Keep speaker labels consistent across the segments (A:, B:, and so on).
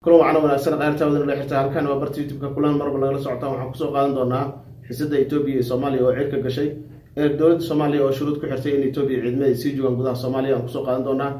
A: kulan wacana wanaagsan qayrtaawada la xirta halkan waa barta youtube-ka kulan marba lagala socotaan waxaan kusoo qaadan doonaa xiisada etoobiya iyo soomaaliya oo cirka gashay ee dowladda soomaaliya oo shuruud ku xirtay in etoobiya ciidamada sii joogaan gudaha soomaaliya aan kusoo qaadan doonaa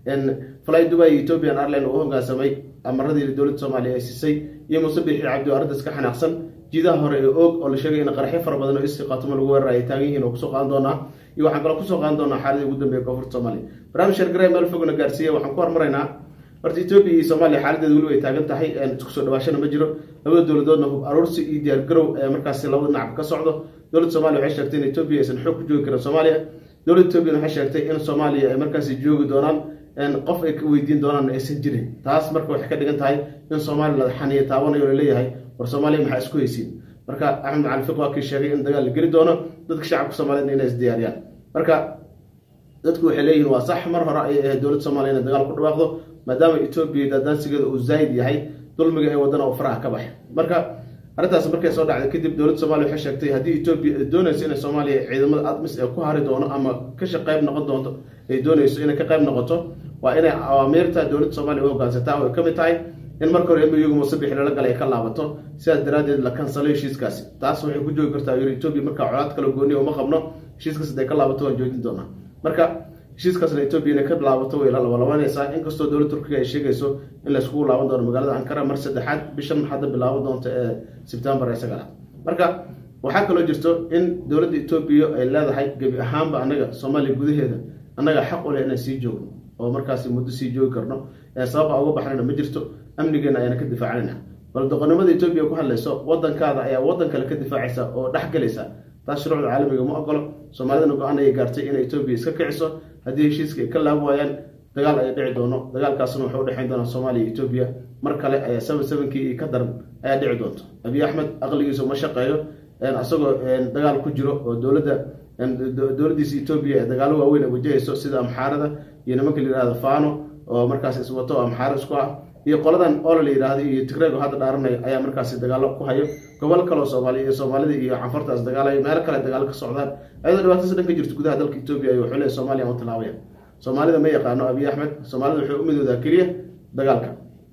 A: fly dubai iyo ethiopian airline uu hogaansamay amaradii dowladda soomaaliya ay siisay iyo muuse bixi cabdi oo arrintaas ka xanaaqsan jiidaha hore ee og oo la sheegay in qaraxyo fara badan oo istiqaatumo lagu weerar ay taagan yihiin oo kusoo qaadan doonaa iyo waxaan kaloo kusoo qaadan doonaa xaaladii ugu dambeeya koonfurta soomaaliya barnaamij shargare meel fogna gaarsiiya waxaan ku hormaraynaa horta etoobiya iyo soomaaliya xaaladeeda weliba ay taagan tahay isku soo dhawaashana ma jiro labada dowladoodna hub aruursi iyo diyaargarow ee markaasi labada dhinac ka socdo dowladda soomaliya waxay sheegtay in etoobiya aysan xoog ku joogi karin soomaaliya dowladda etoobiyana waxay sheegtay in soomaaliya ay markaasi joogi doonaan qof ay ka weydiin doonaan aysan jirin taas marka waxay ka dhigan tahay in soomaaliya la xaniya taabanayo laleeyahay war soomaaliya maxaa isku haysiin marka axmed macali fiq waa kii sheegay in dagaal la geli doono dadka shacabka soomaaliyed inay isdiyaariyaan marka dadku waxay leeyihin waa sax mar hore ayay ahayd dowladda soomaliya inay dagaal ku dhawaaqdo maadaama etoobiya daadaansigeeda uu zaayid yahay dulmiga ee wadana uu faraha ka baxay marka arrintaas markay soo dhacday kadib dowladda soomaliya waxay sheegtay haddii etoobiya ay doonayso inay soomaaliya ciidamada admis ee ku hari doono ama kasha qayb noqon doonto ay doonayso inay ka qayb noqoto waa inay awaamiirta dowladda soomaaliya u hogaansataa oo ay ka mid tahay in marka hore emiyugu musabixi lala galay ay ka laabato sidaas daraaddeed la kansalo heshiiskaasi taas waxay ku joogi kartaa yiri etoobiya markaa colaad kala gooniya uma qabno heshiiskaas haday ka laabato waan joojin doonaa marka heshiiskaasna etoobiya inay ka laabato way la labalabanaysaa inkastoo dowladda turkiga ay sheegayso in layskugu laaban doono magaalada ankara mar saddexaad bishan hadda bilaaban doonta ee sebtembar ee sagaalaad marka waxaa kaloo jirto in dowladda etoobiya ay leedahay gebi ahaanba annaga soomaaliya gudaheeda annaga xaq u leh inaan sii joogno oo markaasi muddo sii joogi karno sababa uga baxnayna ma jirto amnigeena ayaana ka difaacanayna bal doqonnimada etoobiya ku hadlayso wadankaada ayaa wadan kale ka difaacaysa oo dhex galaysa taas shuruucda caalamiga ma ogolo soomaalidana go-aan ayay gaartay inay etoobiya iska kiciso haddii heshiiska ay ka laab waayaan dagaal ay dhici doono dagaalkaasna wuxuu udhexayn doonaa soomaaliya iyo etoobiya mar kale ayaa seven sevenkii iyo ka daran ayaa dhici doonto abiy axmed aqligiisu ma shaqeeyo isagoo dagaal ku jiro oo dowladda dowladdiisa etoobiya ee dagaalo waaweyn ay wajahayso sida amxaarada iyo nimanka la yihahdo fano oo markaas iswato oo amxaaro isku ah iyo qoladan oola la yidhaahdo iyo tigreego hadda dhaaranayo ayaa markaasi dagaalo ku hayo gobol kaleo soomaaliya iyo soomaalida iyo canfartaas dagaalayo meelo kale dagaalo ka socdaan ayadoo dhibaatasa dhan ka jirto gudaha dalka etoobiya ay wuxuu leey soomaliya aan tilaabaya soomaalida ma yaqaano abiy axmed soomaalida wuxuu u midoodaa keliya dagaalka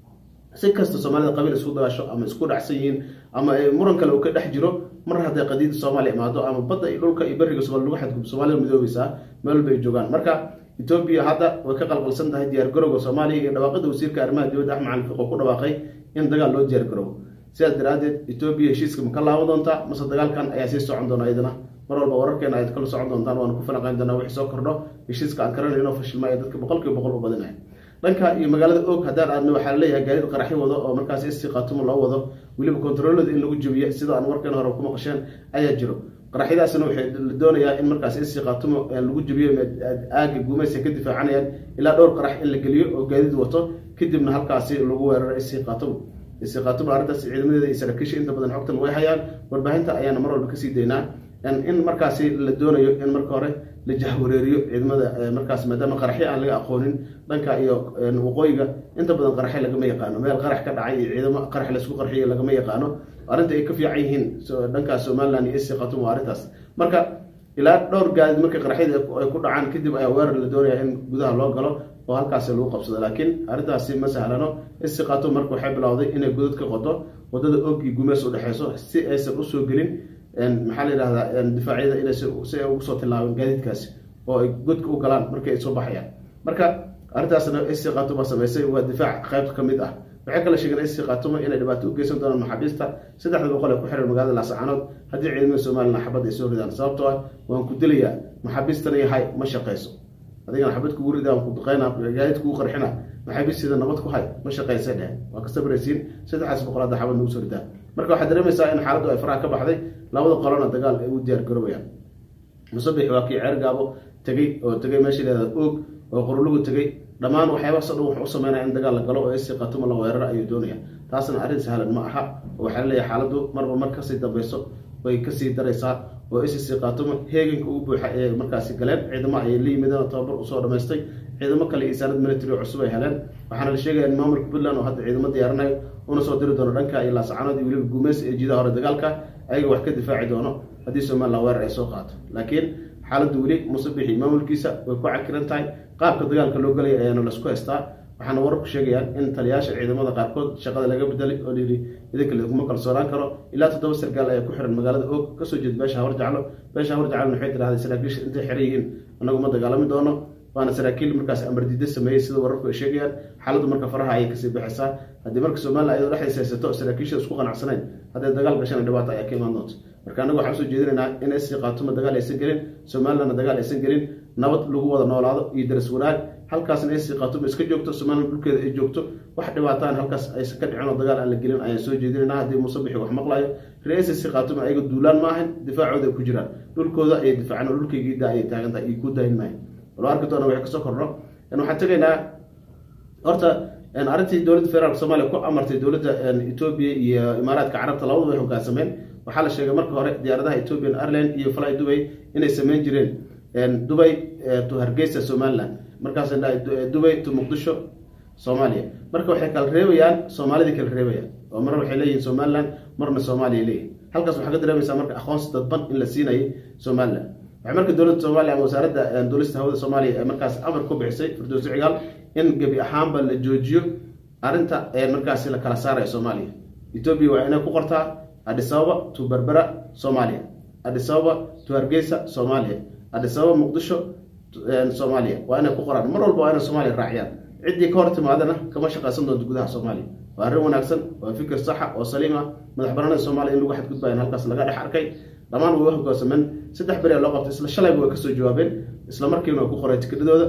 A: si kasta soomaalida qabiil isku dagaasho ama isku dhacsan yihiin ama muran kale uu ka dhex jiro mar hadday qadiida soomaaliya imaado ama badda iyo dhulka iyo beriga somalia lagu xadgub soomaalida midoobaysaa meel walba ay joogaan marka etoobiya hadda way ka qalqalsan tahay diyaar garowga soomaaliya iyo dhawaaqada wasiirka arrimaha dibadda axmed cali fiqo ku dhawaaqay in dagaal loo diyaar garoobo sidaas daraaddeed etoobiya heshiiska ma ka laaban doontaa mase dagaalkan ayaa sii socon doona iyadana mar walba wararkeena ayaad kala socon doontaan waana ku falanqayn doonaa wixii soo kordho heshiiska aan karanayo inoo fashilma ee dadka boqolkiiba boqol u badinaya dhanka iyo magaalada og haddaan aadna waxaa laleeyahay gaariid qaraxyo wado oo markaas istiqaatumo loo wado weliba kontaroolada in lagu jebiyo sida aan warkeen hore ku maqasheen ayaa jiro qaraxyadaasna waxay la doonayaa in markaas istiqaatumo lagu jebiyo aaga guumaysa ka difaacanayaan ilaa dhowr qarax in la geliyo oo gaadiid wato kadibna halkaasi lagu weeraro istiqaatumo istiqaatumo arrintaas ciidamadeeda iyo saraakiisha inta badan xogtan way hayaan warbaahinta ayaana mar walba kasii daynaa in markaasi la doonayo in marka hore la jahwareeriyo ciidamada markaas maadaama qaraxyo aan laga aqoonin dhanka iyo waqooyiga inta badan qaraxyo lagama yaqaano meel qarax ka dhacay iyo ciidamo qarax laysku qarxiyo lagama yaqaano arrinta ay ka fiican yihiin dhankaas somaliland iyo istiqatum waa arrintaas marka ilaa dhowr gaadid markay qaraxyada ay ku dhacaan kadib ayaa weerar la doonaya in gudaha loo galo oo halkaasi lagu qabsado laakiin arrintaasi ma sahlano istiqatum marka waxay bilowday inay godad ka qodo wadada og iyo gumeys udhexeyso si aysan usoo gelin maxaa la yidhahdaa difaacyada inay si ay ugu soo tilaabeen gaadiidkaasi oo ay godka u galaan markii ay soo baxayaan marka arrintaasna istiqaatuma samaysay waa difaac qayb ka mid ah waxay kala sheegeen istiqaatuma inay dhibaato u geysan doonaan maxaabiista saddexda boqol ee ku xiran magaalada laascaanood haddii ciidamada somalilan xabad ay soo ridaan sababtoo ah waan ku dilayaa maxaabiistana yahay ma shaqayso adigana xabad kugu ridaa ku duqeyna gaadiid kugu qarxina maxaabiisteeda nabad ku hay ma shaqaysa dheh waa ka sabraysiin saddexdaas boqol hadda xabad nagu soo ridaa marka waxaad dareemaysaa in xaaladdu ay faraha ka baxday labada qolona dagaal ay u diyaar garoobayaan musabix waa kii ceer gaabo tegey oo tegay meesha leeda oog oo qorulugu tegey dhammaan waxyaabahaas o dhan wuxuu u sameynaya in dagaal la galo oo istiqaatumo la weeraro ayuu doonaya taasna arrin sahlan ma aha oo waxaa laleeyahay xaaladdu marba mar kasii dambayso way kasii daraysaa oo istiqaatumo heeganka ugu buuxa ee markaasi galeen ciidamo ayay la yimideen tababar usoo dhamaystay ciidamo kale iyo saanad military cusub ay heleen waxaana la sheegaya in maamulka puntland oo hadda ciidamo diyaarinayo una soo diri doono dhanka iyo laascaanood iyo weliba guumeys ee jiidaha hore dagaalka ayaga wax ka difaaci doono haddii somaliland weerar ay soo qaato laakiin xaaladdu weli musabixi maamulkiisa way ku cakiran tahay qaabka dagaalka loo galaya ayaana laisku haystaa waxaana wararku sheegayaan in taliyaasha ciidamada qaarkood shaqada laga bedelay oo layidhi idinka lakuma kalsoonaan karo ilaa toddoba sargaal ayaa ku xiran magaalada oog kasoo jeeda beesha hawar jaclo beesha hawar jaclona waxay tiraahday saraakiisha intay xiran yihiin annagu ma dagaalami doono waana saraakiil markaas amardiida sameeyey sida wararku ay sheegayaan xaaladdu marka faraha ayay kasii baxaysaa haddii marka somalilan ayadoo dhexdiisa haysato saraakiisha isku qanacsanayn hadday dagaal gashana dhibaato ayaa ka imaan doonta marka annagu waxaan usoo jeedinaynaa in sc qaatuma dagaal aysan gelin somalilandna dagaal aysan gelin nabad lagu wada noolaado iyo daras wanaag halkaasna sc qaatuma iska joogto somaliland dhulkeeda ay joogto wax dhibaataan halkaas aysan ka dhicin oo dagaal aan la gelin ayaan soo jeedinaynaa haddii muuse bixi wax maqlayo reer sc qaatuma ayaga duulaan maahan difaacooda ay ku jiraan dhulkooda ayay difaaceen oo dhulkaygiida ayay taagan tahay iyo ku daahin maahan walo arki doona waxay kasoo kordho waxaan tegaynaa horta arrintii dowladda federaalk soomaliya ku amartay dowladda etoobiya iyo imaaraadka carabta labadu way hogaansameen waxaa la sheegay marka hore diyaaradaha ethiopian airline iyo fly dubay inay sameyn jireen dubay to hargeysa somaliland markaas dubay to muqdisho soomaaliya marka waxay kala reebayaan soomaalidii kala reebayaan oo marna waxay leeyihin somaliland marna soomaaliya leeyihin halkaas waxaa ka dareemaysaa marka aqoonsi dadban in la siinayay somaliland waxay marka dowladda soomaaliya ama wasaaradda duulista hawada soomaaliya ee markaas amar ku bixisay firdowsi cigaal in gebi ahaanba la joojiyo arrinta markaasi la kala saaraya soomaaliya etoobiya waa inay ku qortaa adisababa to berbera soomaaliya adisababa to hargeysa soomaaliya adisababa muqdisho soomaaliya waa inay ku qoraan mar walba waa inay soomaaliya raaciyaan ciddii ka hor timaadana kama shaqaysan doonto gudaha soomaaliya waa arrin wanaagsan waa fikir saxa oo saliim ah madax banaanida soomaaliya in lagu xadgudbayan halkaas laga dhex arkay dhammaan way hoggaansameen saddex beri loo qabtay isla shalayba way kasoo jawaabeen isla markiina way ku qoreen tikidhadooda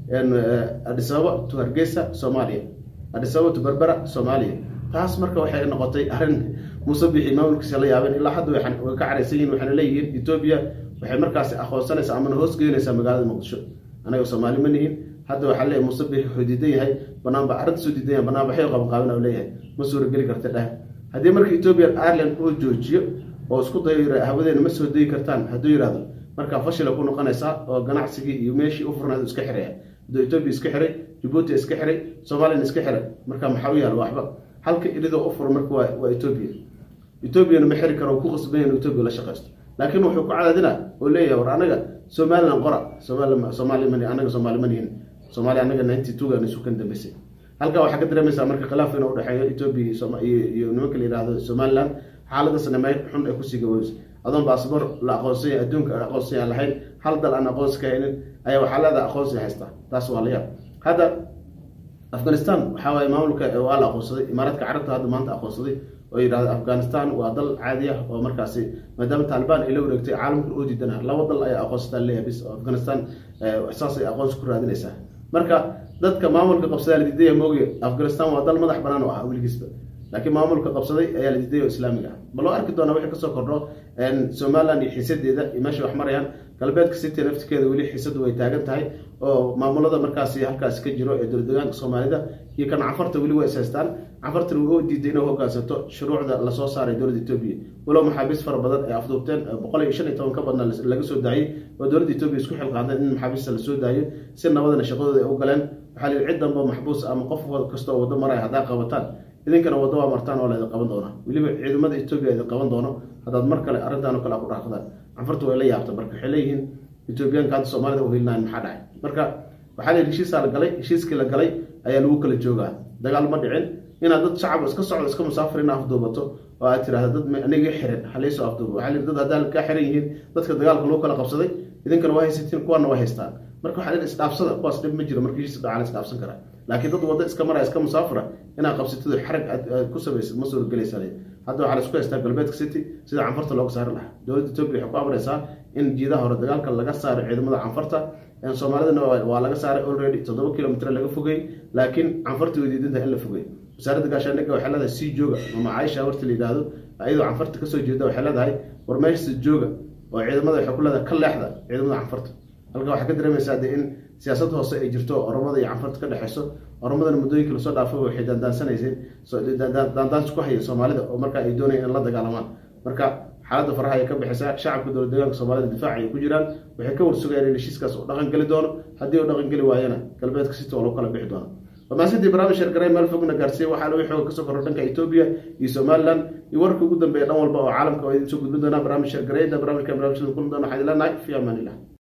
A: adisababa to hargeysa soomaaliya adisababa to berbera soomaaliya taas marka waxay noqotay arrin musabixi maamulkiisa la yaabeen ilaa hadda way ka caraysan yihin waxayna leeyihiin etoobiya waxay markaasi aqoonsanaysaa amana hoos gelinaysaa magaalada muqdisho anaga soomaali ma nihin hadda waxaa leeyahay musabix wuxuu diidan yahay banaanba arrinta soo diidan yahay banaanbaxyo qabanqaabin u leeyahay ma suurageli karta dheh haddii marka ethiopian ireland uu joojiyo oo isku dayo hawadeena ma soo dayi kartaan hadduu yidhahdo markaa fashila ku noqonaysaa oo ganacsigii iyo meeshii u furnayd iska xiraya hadduu etoobiya iska xiray jabuuti iska xiray soomaaliyana iska xiray marka maxaa u yaala waxba halka ilidoo u furo marka waa waa etoobiya etoobiyana ma xiri karo ku qasban in etoobiya la shaqaysto laakiin wuxuu ku cadaadina oo leeyahay war anaga somaliland qora somaali soomaali mani anaga soomaali ma nihin soomaaliya anaga ninety two gan isu kan dambeysay halkaa waxaa ka dareemaysaa marka khilaaf inuu udhexeeyo etoobiya iyo nimanka la yihahdo somaliland xaaladasna meel xun ay kusii gaboobeysa adoon baasboor la aqoonsanya adduunka aqoonsi aan lahayn hal dal aan aqoonsi ka haynin ayaa waxaa leedaha aqoonsi haystaa taas waa la yaab hadda afghanistan waxaa waaye maamulka waa la aqoonsaday imaaraadka carabta hadda maanta aqoonsaday oo yidhahda afghanistan waa dal caadi ah oo markaasi maadaama taalibaan ay la wareegtay caalamka oo diidana laba dal ayaa aqoonsataa leeyahay bis oo afghanistan saasay aqoonsi ku raadinaysaa marka dadka maamulka qabsadaa la diidaya mooge afghanistan waa dal madax banaan oo ah weligiisba laakiin maamulka qabsaday ayaa la diiday oo islaamiga ah baloo arki doonaa wixii kasoo kordho somaliland iyo xiisadeeda iyo meesha wax marayaan galbeedka city naftikeeda weli xiisadu way taagan tahay oo maamulada markaasi halkaasi ka jiro ee dowladegaanka soomaalida iyo kan cafarta weli way ishaystaan cafartana way u diiday inay hogaansato shuruucda lasoo saaray dowladda etoobiya walow maxaabiis fara badan ay afduubteen boqol iyo shan iyo toban ka badna laga soo daayey oo dowladda etoobiya isku xilqaadeen in maxaabiista lasoo daayo si nabadana shaqadooda ay u galeen waxaa la yidhi cid danba maxbuus ama qof kastoo waddo maraya haddaa qabataan idinkana waddo waa martaan oo laydin qaban doonaa weliba ciidamada etoobiya idin qaban doono haddaad mar kale arrintaan oo kale a ku dhaafadaan canfarta way la yaabta marka waxay leeyihiin etoobiyaanka hadda soomaalida u helinayan maxaa dhacay marka waxaa la yidhi heshiisaa la galay heshiiskii la galay ayaa lagu kala joogaa dagaal ma dhicin inaad dad shacab iska socdo iska musaafir ina afduubato oo aad tirahda dad aniga xiran halaysoo afduubo waxaa la yidhi dad haddaa kaa xiran yihiin dadka dagaalka lagu kala qabsaday idinkana waa haysatiin kuwaana waa haystaan marka waxaa la isdhaafsada kuwaas dhib ma jiro marka heshiis dhacaa la isdhaafsan karaa laakiin dad waddo iska maraya iska musaafira inaad qabsatid xarag aad ku samaysid ma suuragelaysa hadda waxaa la isku haystaa galbeedka city sida canfarta looga saari lahaa dowladda etoobiya waxay ku amraysaa in jiidaha hore dagaalka laga saaro ciidamada canfarta soomaalidana waa laga saaray already toddoba kilomitr laga fogey laakiin canfarta way diidanta in la fogey wasaaradda gaashaandhigga waxay leedahay sii jooga ama caaisha habarta la yidhaahdo ayadoo canfarta kasoo jeeda waxay leedahay war meeshasa jooga oo ciidamada waxay ku leedahay ka leexda ciidamada canfarta halka waxaa ka dareemaysaa de in siyaasad hoose ay jirto oromada iyo canfarta ka dhexeyso oromadana muddooyinka lasoo dhaafay waxay daandaansanayseen daandaans ku haya soomaalida oo markaa ay doonayeen in la dagaalamaan marka xaaladda faraha ay ka bixisa shacabka dowlad deegaanka soomaalida difaac ay ku jiraan waxay ka warsugayaan in heshiiskaas uu dhaqan geli doono haddii uu dhaqan geli waayana galbeedka city oo lagu kala bixi doono wamaasidii barnaamij shargaray meel fogna gaarsiiyey waxaa lagu xooga kasoo korro dhanka etoobiya iyo somaliland iyo wararka ugu dambeeya dhan walba oo caalamka oo idin soo gudbin doonaa barnaamij shargarayda barnaamijka barnaamijyada kulmi doona waxaan ileenahay fi amaan illah